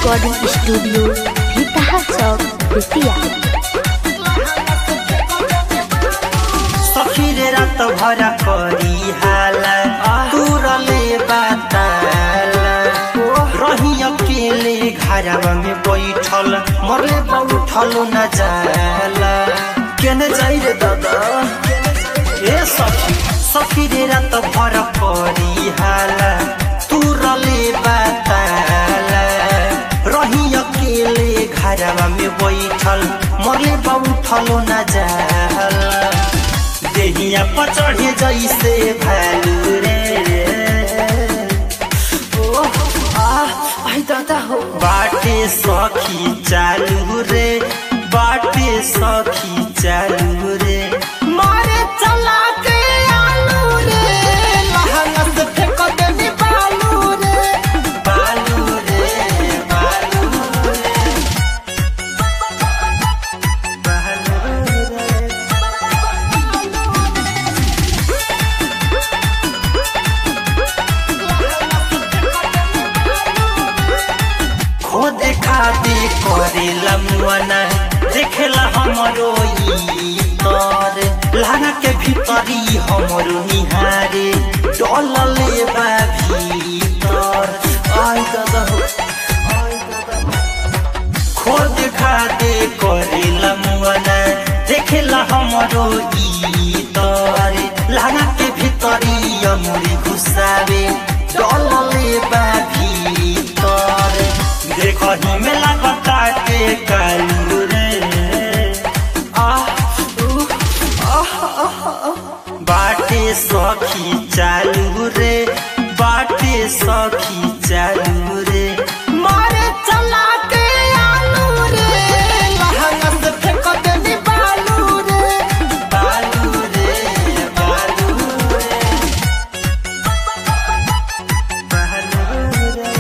Recording studio Bhitaha चौक बेतिया सखीरे रात भरा करी हाला तुरले बाताला रही अकेले घरवा में बैठल मरले बैठल न जाला केने जाई रे दादा ए सखी सखी रे रात भरा करी हाला तुरले बाताला रही अकेले घरवा में बैठल मरले बैठल न जाला देहिया पर चढ़े जैसे भालू रे ओह, आह, आई दादा हो बाटे सखी चालू रे बाटे सखी चालू रे मारे चला के आलू रे लहंगा से फेंक देनी बालू रे बालू रे बालू रे बालू रे खोदे खादे करेला मुआना देखेला हमरो ई तर लाना के भीतरी हमरो निहारे डलले बा भीतर आई दादा हो आई दादा हो। खोद खादे करेला मुआना देखेला हमरो ई तर लाना के भीतरी अमुरी घुसावे डलले बा भीतर देखही में लगता के कालू रे आह उह, आह, आह, आह। बाटे सखी चालू रे बाटे सखी चालू रे मारे चला के आलू रे लहंगा से फेंक देनी बालू रे बालू रे बालू रे बालू रे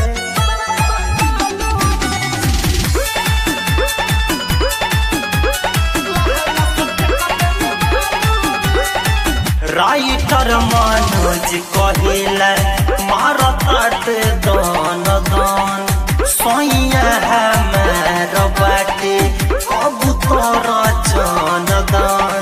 राइटर मनोज कहेला मारत दान दान सैया हमार बाटे अब तोरा जान दान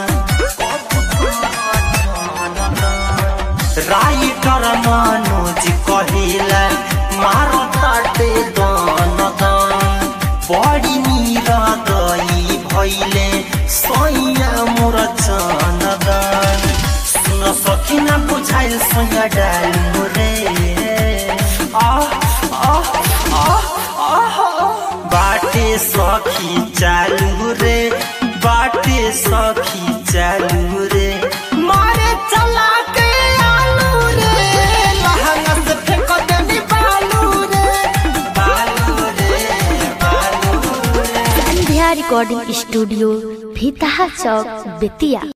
राइटर मनोज कहेला मारत दान दान बड़ी मीरा दई भैले सैया मोर जान दान सुन सकिन बुझाइल सैया डालु रे आह आह आह आह बाटे सखी चालू रे बाटे सखी चालू रे मारे चला के आलू रे लहंगा से फेंक देनी बालू रे बालू रे बालू रे संध्या रिकॉर्डिंग स्टूडियो भीतहा चौक बेतिया